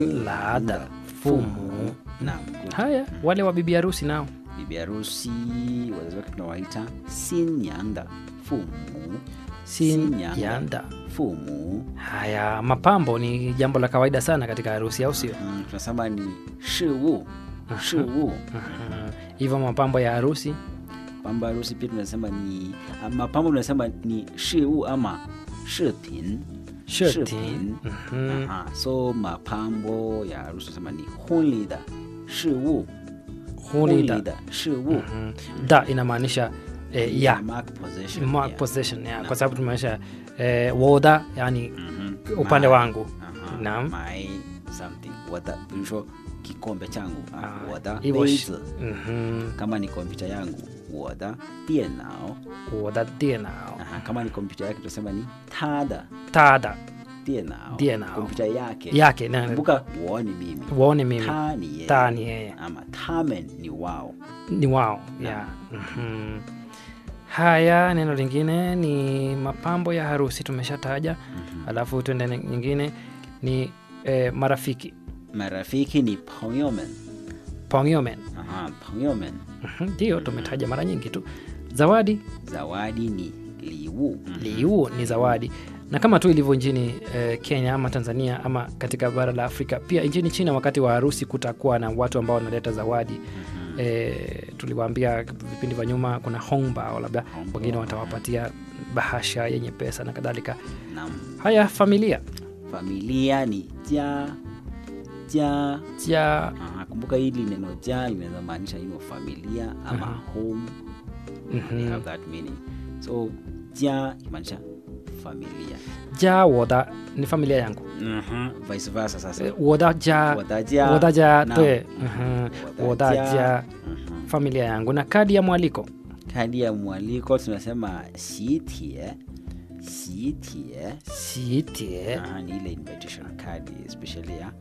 laada fumu Naam, good. haya wale wa bibi harusi nao bibi harusi wazazi wake tunawaita sinyanda fumu Sinyanda. sinyanda fumu haya mapambo ni jambo la kawaida sana katika harusi au sio mm, tunasema ni shiwu shiwu Aha. hivyo mapambo ya harusi pambo ya harusi pia tunasema ni ah, mapambo tunasema ni shiwu ama shipin Shipin. Mhm. Aha, so mapambo ya harusi tunasema ni hunli da shiwu Hunida. da shiwu Mhm. da inamaanisha eh, ya mark possession mark yeah. possession ya kwa sababu tumaanisha eh, woda yani Mhm. upande My- wangu Aha, Naam. my something wada bilusho kikombe changu ah, Ah, wada hivyo shi- beizi Mhm. kama ni kompyuta yangu wada dienao woda dienao Aha, kama ni kompyuta yake tunasema ni tada tada dienao Dienao. kompyuta yake yake na kumbuka wo ni mimi waone mimi ta ni yeye ta ni yeye ama tamen ni wao ni wao ya Mhm. haya neno lingine ni mapambo ya harusi tumeshataja alafu tuende ne- nyingine ni eh, marafiki marafiki ni pongyomen pongyomen Aha, pongyomen Mhm, ndio tumetaja mara nyingi tu zawadi zawadi ni liwu liu ni zawadi na kama tu ilivyo nchini eh, kenya ama tanzania ama katika bara la afrika pia nchini china wakati wa harusi kutakuwa na watu ambao wanaleta zawadi eh, tuliwaambia vipindi vya nyuma kuna hongbao labda Hongbao. wengine watawapatia bahasha yenye pesa na kadhalika nam haya familia familia ni ja ja ja Aha, kumbuka hili neno ja linaweza maanisha hiyo familia ama Aha. home they have that meaning so ja imaanisha familia ja woda ni familia yangu vice versa sasa Eh, woda ja Wodaja. woda ja Naam. twe Mhm. woda Wodaja. ja Mhm. familia yangu na kadi ya mwaliko kadi ya mwaliko tunasema sitie sitie siitie Aha, ni ile invitation card especially ya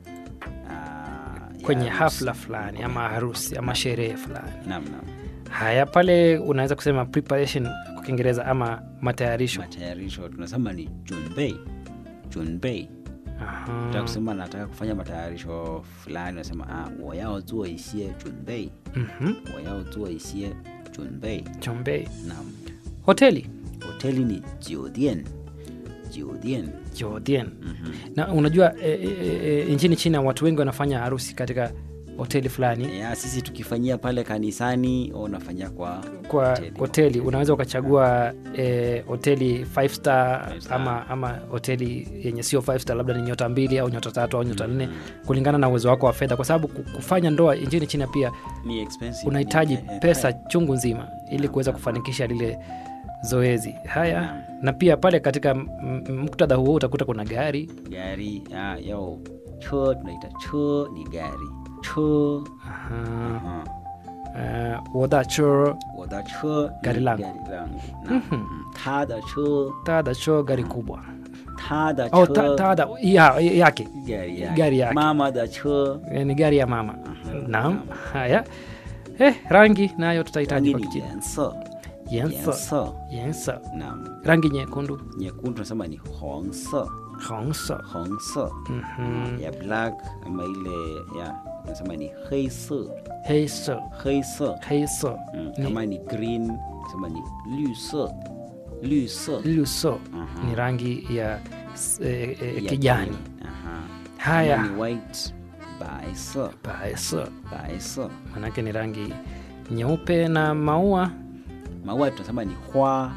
ah, ya kwenye harusi. hafla fulani ama harusi ama sherehe fulani Naam, naam. haya pale unaweza kusema preparation kwa kiingereza ama matayarisho matayarisho tunasema ni junbei junbei Aha. Nataka kusema nataka kufanya matayarisho fulani nasema ah, 我要做一些准备 Mhm. 我要做一些准备 chombei naam hoteli hoteli ni 酒店酒店 jodien Mhm. na unajua e, e, e, nchini china watu wengi wanafanya harusi katika hoteli fulani ya sisi tukifanyia pale kanisani au unafanyia kwa kwa hoteli. hoteli unaweza ukachagua eh, hoteli five star, Five star. ama ama hoteli yenye sio five star labda ni nyota mbili au nyota tatu au nyota nne kulingana na uwezo wako wa fedha kwa sababu ku- kufanya ndoa nchini china pia ni expensive unahitaji Ni- eh, pesa eh, chungu nzima ili kuweza kufanikisha lile zoezi haya Naam. na pia pale katika m- m- muktadha huo utakuta kuna gari gari ah, yo cho tunaita cho ni gari cho Aha. Aha. Uh, wodacho 我的车 Gari ni langu. gari langu Naam. Mm. 他的车 tadacho gari kubwa 他的 au 车 ta, tada ya, yake gari yake. Gari yake. mama da cho Eh, ni gari ya mama naam haya eh, rangi nayo tutahitaji rangi kwa ni kichina 颜色 yensa 颜色 yensa naam rangi nyekundu nyekundu tunasema ni 黄色 hongsa 红色 Mhm. ya black ama ile ya tunasema ni 黑色 heisa 黑色 heisa mm. Ni- kama ni green tunasema ni 绿色绿色 luso Aha. ni rangi ya s- eh, eh, ya kijani green. Aha. haya Kama ni white 白色 baesa 白色 manake ni rangi nyeupe na maua maua tunasema ni hwa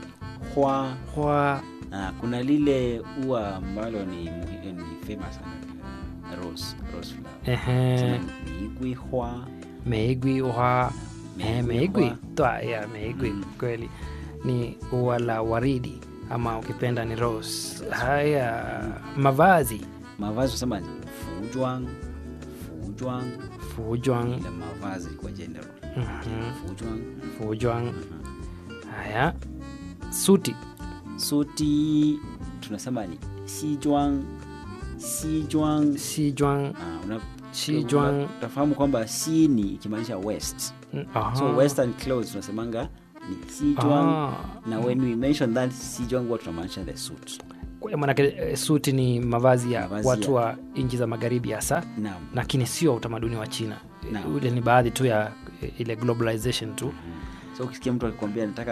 hwa hwa Ah, kuna lile ua ambalo ni, muhi- ni famous sana uh, rose rose flower ehe, Tunasema ni igwi hwa meigwi hwa eh, Meigwi meigwi hwa. twa ya meigwi Mm. kweli ni ua la waridi ama ukipenda ni rose haya mavazi mavazi tunasema ni fujwang fujwang fujwang ile mavazi kwa general Mhm. fujwang fujwang haya suti suti tunasema ni sijwang sijwang sijwang Ah, una- Sijwang. una- utafahamu kwamba si ni ikimaanisha west Mm, aha. so western clothes tunasemanga ni sijwang Ah, na when we mention that sijwang huwa tunamaanisha the suit Kwa- manake eh, suti ni mavazi ya Mavazi watu ya- wa nchi za magharibi hasa naam lakini sio utamaduni wa china Naam. ule ni baadhi tu ya eh, ile globalization tu so ukisikia mtu akikwambia nataka